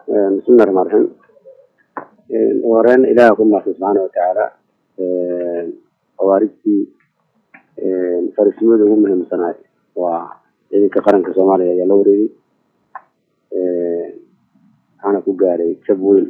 bismillahi raxmaan raxiim ugu horeyn ilaah ku mahadsan subxaana watacaala khawaarijtii farisimadii ugu muhiimsanaay waa ciidanka qaranka soomaaliya ayaa la wareegay waxaana ku gaaray jab weyn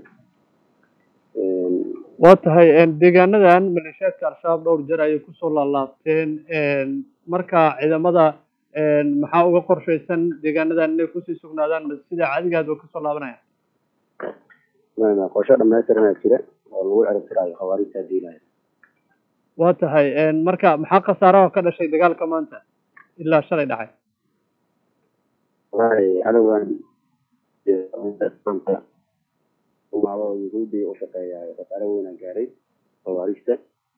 waa tahay deegaanadan maleeshiyaadka al-shabaab dhowr jeer ayay kusoo laalaabteen marka ciidamada maxaa uga qorshaysan deegaanadan inay kusii sugnaadaan mase sida caadigaad ba kasoo laabanayaan qorsho dhamaystiranaa jira oo lagu cirib tiraayo khawaarijta diilaya waa tahay marka maxaa khasaaraha ka dhashay dagaalka maanta ilaa shalay dhacay wallahi cadowgan umaado yuhuuddii u shaqeeya khasaare weynaa gaaray khawaarijta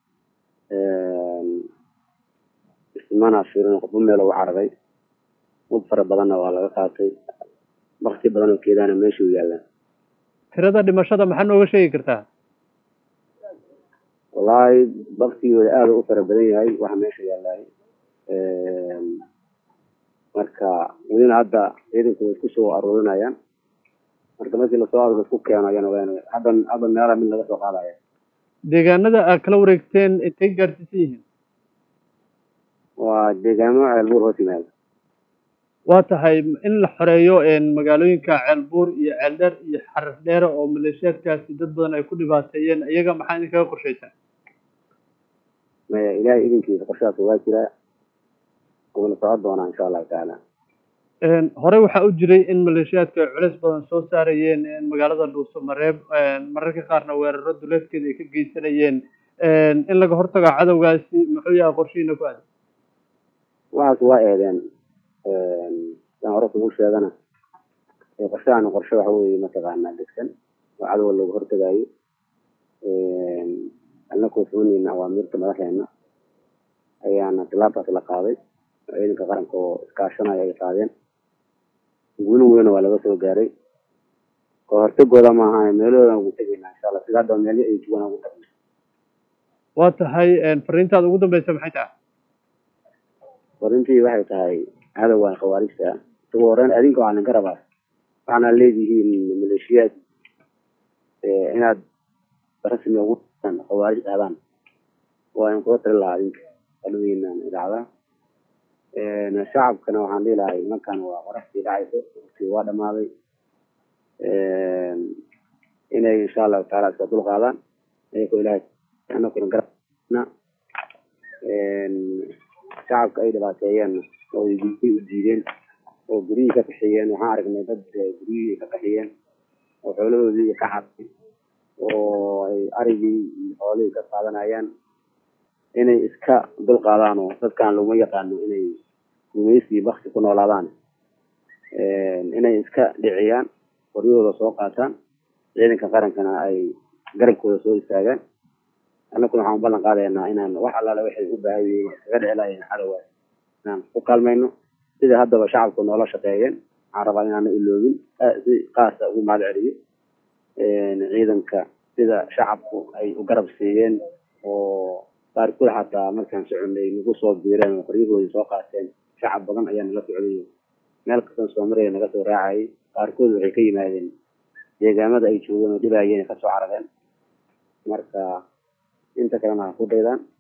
ismana fiirin qofba meel ugu cararay mud fara badanna waa laga qaatay bakti badan oo keedaana meesha u yaallaan tirada dhimashada maxaa nooga sheegi kartaa wallaahi baktigooda aada u fara badan yahay waxa meesha yaalaay marka welina hadda ciidanku way isku soo aruurinayaan marka markii lasoo aruro isku keeno ayana wn hadda hadda meelaha mid laga soo qaadaya deegaanada aad kala wareegteen intay gaarsiisan yihiin waa deegaamo ceelbuur hoos yimaada waa tahay in la xoreeyo magaalooyinka ceelbuur iyo ceeldheer iyo xarar dheere oo maleeshiyaadkaasi dad badan ay ku dhibaateeyeen iyaga maxaa idinkaga qorshaysaa maya ilaahay idinkiisa qorshahaas waa jiraa wuuna socon doonaa insha allahu tacaala horey waxaa u jiray in maleeshiyaadka ay culeys badan soo saarayeen magaalada dhuuso mareeb mararka qaarna weeraro duleedkeeda ay ka geysanayeen in laga hortago cadowgaasi muxuu yahay qorshihiina ku aadan waxaas waa eedeen saan hore kugu sheegana qorshahan qorshe waxa weeye mataqaanaa degsan oo cadowga looga hortagaayo alna kuusuunayna awaamirta madaxeena ayaana tilaabtaas la qaaday oo ciidanka qaranka oo iskaashanaya ay qaadeen guulin weyna waa laga soo gaaray oo hortagooda maaha meelahoodan ugu tegaynaa insha allah sida hadda meelyo ay joogaan ugu tagna waa tahay fariintaada ugu dambeysa maxay tahay farintii waxay tahay cadowgan khawaarijta ah ugu horeyn adinka waxaa idinka rabaa waxaana leedihiin maleeshiyaad inaad rasmi ugu khawaarij aadaan waa in kula tali lahaa adinka taladiinan idaacadaha shacabkana waxaan dhihi lahay markan waa qoraxdii dhacayso waqtii waa dhamaaday inay insha allahu taala iska dul qaadaan ayagoo ilahay anakuna garana shacabka ay dhibaateeyeen oo ay guryihii u diideen oo guryihii ka kaxiyeen waxaan aragnay dad guryihii ka kaxiyeen oo xoolahoodii ka xaday oo ay arigii iyo xoolihii ka qaadanayaan inay iska dul qaadaan oo dadkan laguma yaqaano inay gumaysi bakti ku noolaadaan inay iska dhiciyaan qoryahooda soo qaataan ciidanka qarankana ay garabkooda soo istaagaan annaguna waxaan ballan qaadaynaa inaan wax allaale waxay u baahan yihiin kaga dhici lahayn cadowgaas inaan ku kaalmayno sida haddaba shacabku noola shaqeeyeen waxaan rabaa inaana iloobin si qaasa ugu mahad celiyo ciidanka sida shacabku ay u garab siiyeen oo qaarkood xataa markaan soconay nagu soo biireen oo qoryahoodii soo qaateen shacab badan ayaa nala socday meel kastan soo maraya naga soo raacayay qaarkood waxay ka yimaadeen deegaamada ay joogeen oo dhibaayeen kasoo carareen marka inta kalena ha ku daydaan